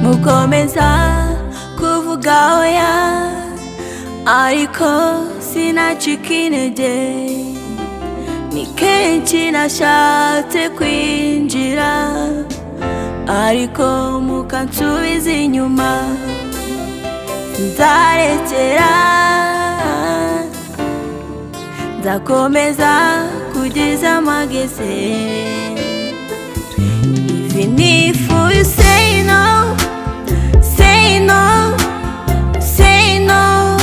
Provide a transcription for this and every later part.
gukomeza kuvuga oya ariko sinacika intege ni kenshi nashatse kwinjira ariko mukansubiza inyuma nzarekera nzakomeza kugeza amageze even if you say no say no say no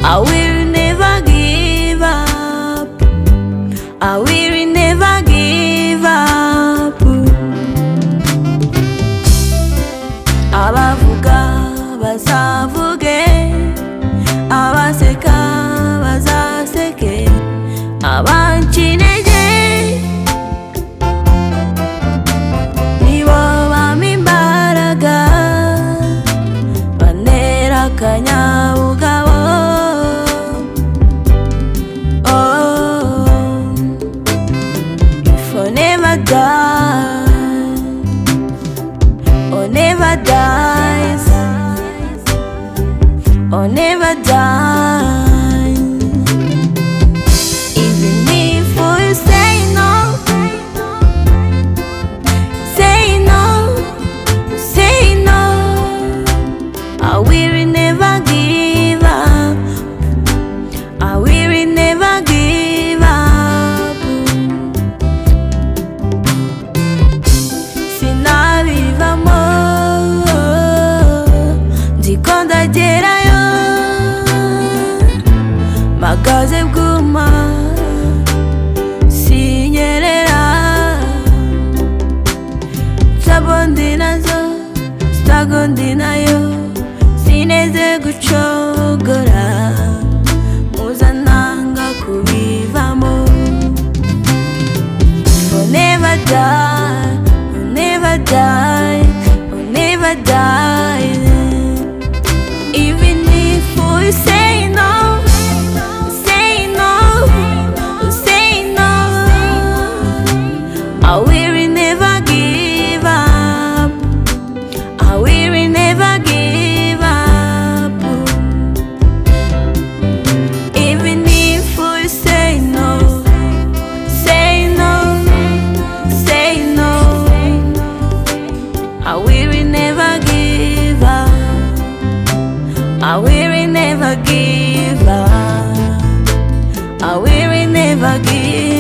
I will never give up I will never give up abavuga bazavuge abaseka bazaseke abanca intege nibo bampa imbaraga bantera akanyabugabo oh, if I never die or never dies or never dies even if you say no say no say no I will never give up I will never give up sinabivamo nziko ndagerayo magaze bwuma sinyerera sabondi nazo sitagondi nayo sineze gucogora mpuzananga kubivamo will never die, will never die, will never die. Even if we say no, say no, say no, I will never give up. I will never give up. Even if we say no. Say no, say no. I will never give up. I will never give up. I will never give